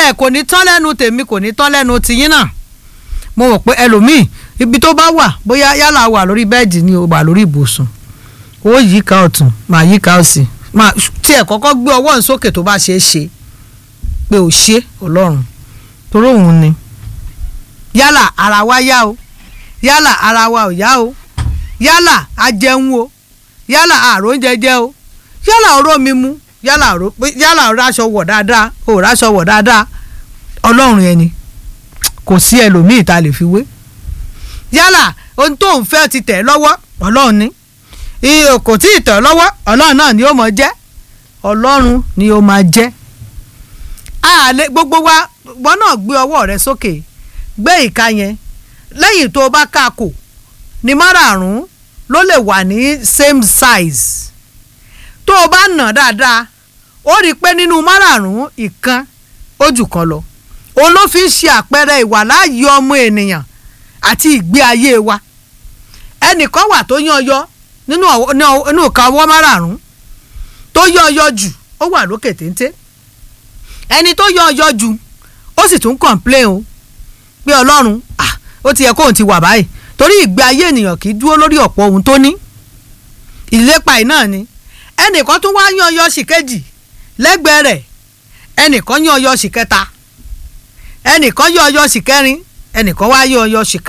ẹ kò ní tán lẹ́nu tèmi kò ní tán lẹ́nu tiyín náà mo mọ̀ pé ẹlòmíì ibi tó bá wà bóyá yálà wà lórí bẹ́ẹ̀dì ni o wà lórí ibùsùn ó yíká ọ̀tún máa yíká òsì máa tiẹ̀ kọ́kọ́ gbé ọwọ́ ń sókè tó bá ṣe é ṣe pé ò ṣe ọlọ́run torí òun ni yálà ara wa yá o yálà ara wa ò yá o yálà a jẹun o yálà àrò ń jẹjẹ o yálà oró mi mu yálà oró yálà oró aṣọ wọ̀ dáadáa òrò aṣọ wọ̀ dáadáa ọlọ́run ẹni kò sí ẹlòmíì tá a lè fi wé yálà ohun tó ń fẹ́ ti tẹ̀ lọ́wọ́ ọlọ́run ni iye kò tí ì tẹ̀ lọ́wọ́ ọlọ́run náà ni ó mọ̀ jẹ́ ọlọ́run ni ó máa jẹ́ àlẹ́ gbogbo wa wọn náà gbé ọwọ́ rẹ sókè gbé ìka yẹn lẹ́yìn tó o bá ká kò ní márààrún ló lè wà ní same size tó o bá nà dáadáa ó rí i pé nínú márààrún ìkan ó jù kan lọ òun ló fi ń ṣe àpẹẹrẹ ìwàláàyè ọmọ ènìyàn àti ìgbé ayé wa ẹnìkan wà tó yán ọyọ nínú nínú ìka ọwọ́ márààrún tó yán ọyọ jù ó wà lókè téńté ẹni tó yán ọyọ jù ó sì tún complain o pé ọlọ́run ah ó ti yẹ kóun ti wà báyìí torí ìgbé ayé ènìyàn kì í dúró lórí ọ̀pọ̀ ohun tó ní ìlépa ẹ̀ náà ni ẹnìkan tún wá yán ọyọ sí kejì lẹ́gbẹ̀ẹ́ rẹ̀ ẹnìkan yán ọyọ sí kẹta ẹnìkan yán ọyọ sí kẹrin ẹnìkan wá yán ọyọ sí